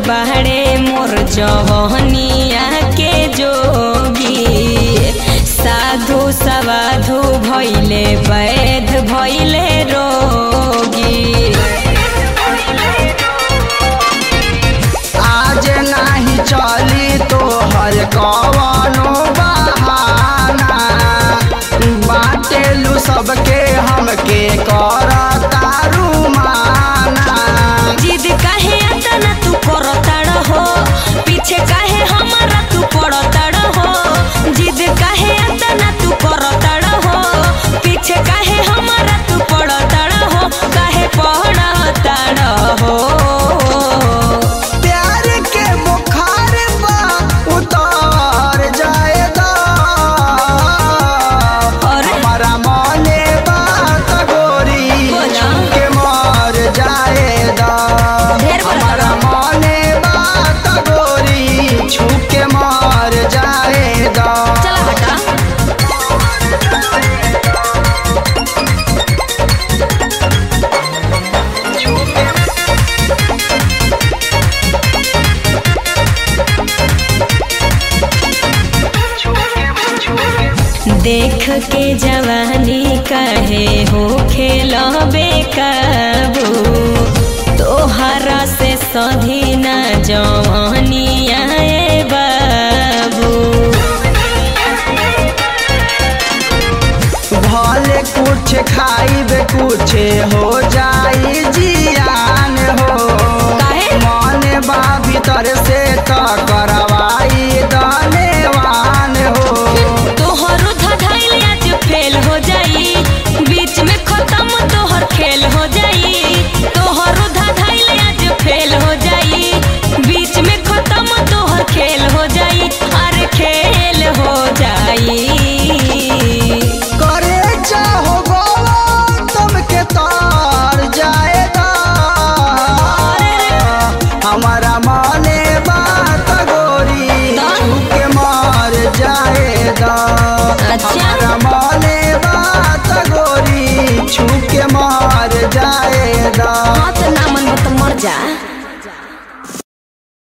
बाड़े मोर जवनिया के जोगी साधु सवाधु भैले वैध भैले रोगी आज नाही चली तोहर कवनो बहाना बाटेलू सबके हमके कर तारू माना जिद काहे अतना तू करताड़ हो पीछे काहे हमारा तू पड़ताड़ हो जिद काहे अतना तू करताड़ हो पीछे काहे हमारा तू पड़ताड़ हो काहे पड़ताड़ हो प्यार के बुखार बा उतार जाएगा अरे। हमारा मने बात गोरी बोला। के मर जाएगा ढेर बोला। हमारा मने बात गोरी छूके मर जाएगा चला हटा देख के जवानी कहे हो खेल बेकाबू तोहरा से सधी